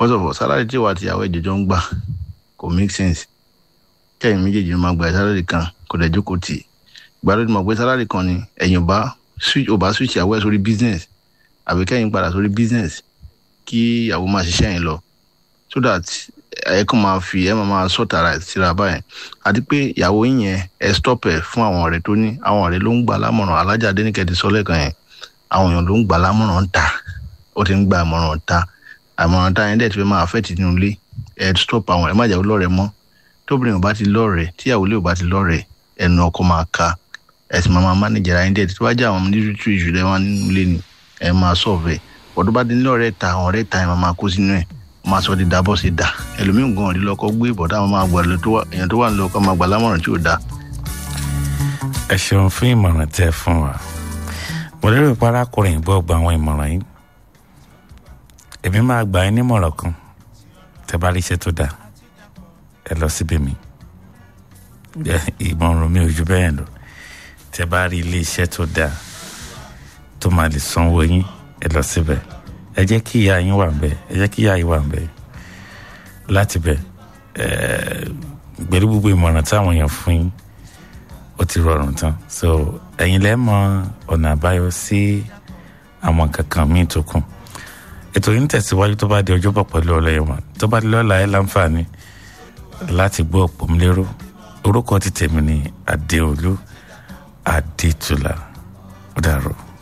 first of all salary tí ìwà àtìyàwó ẹ̀jẹ̀ jọ ń gbà kò make sense kẹ́yìn méjèèjì ló máa gba salary kan kò dẹ̀ jókòó tì í gbàdúrà mọ̀ pé salary kan ni ẹ̀yìn ò bá switch ò bá switch ìyàwó ẹ̀ sórí business àbí kẹ́yìn padà sórí business kí ìyàwó máa ṣiṣẹ́ yẹn lọ so that ẹ kàn máa fi ẹ máa máa sọ̀tà ara síra báyẹn àti pé ìyàwó yín yẹn ẹ stop ẹ fún àwọn ọ̀rẹ́ tó ní àwọn ọ̀rẹ́ ló ń gbà lámọ̀ràn alájà adéníkẹ́ ti sọ lẹ́ẹ̀kan yẹn àwọn èèyàn ló ń gbà lámọ̀ràn ń ta ó ti ń gba àmọ̀ràn ta àmọ̀ràn ta yẹn dẹ̀ ti fẹ́ máa fẹ́ ti nínú ilé ẹ stop àwọn ẹ má jẹ́ lọ́rẹ̀ mọ́ tóbìnrin ò bá ti lọ́rẹ̀ tíyàwó lè ò bá ti lọ́rẹ̀ ẹnu ọkọ máa ka ẹ sì máa máa mánìjẹ̀ra yín dẹ̀ tí wọ́n já àwọn nítorí ìṣù rẹ̀ wá nínú ilé ni ẹ máa sọ̀fẹ̀ ọ̀dọ́ bá ti ní lọ́rẹ̀ ta àwọn ọ̀rẹ́ ta ẹ máa máa kó sínú ẹ̀ máa sọ di dábọ̀ sí da ẹlòmíì gan ọ̀rí lọ́kọ́ gbé ìbọ̀dá àwọn máa gbà èèyàn tó wà ní lọ́kọ́ máa gbà lámọ̀ràn tí ò da. ẹ ṣeun fún ìmọ̀ràn tẹ́ fún wa mo lérò pé arákùnrin gbọ́ gba àwọn ìmọ̀ràn yìí èmi máa gbà yín nímọ̀ràn kan tẹ́ bá rí iṣẹ́ tó dáa ẹ lọ síbi mi ìmọ̀ràn mi ò ju bẹ́ẹ̀ lọ tẹ́ bá rí ilé iṣẹ́ tó dáa tó máa lè sanwó yín ẹ lọ síbẹ̀ ẹ jẹ́ kí ìyá yín wà ńbẹ̀ ẹ jẹ́ kí ìyá yín wà ńbẹ̀ láti bẹ̀ pẹ̀lú gbogbo ìmọ̀ràn táwọn èèyàn fún yín ó ti rọrùn tán so ẹ̀yin lẹ́ mọ ọ̀nà àbáyọ sí àwọn kankan míì tó kù ètò yìí ń tẹ̀síwájú tó bá di ọjọ́bọ̀ pẹ̀lú ọlẹ́yẹ̀wọ̀n tó bá di lọ́la ẹ̀ láǹfààní láti gbọ́ òpómúlérò orúkọ ti tèmi ní adéolú adétúlà ó dàrú.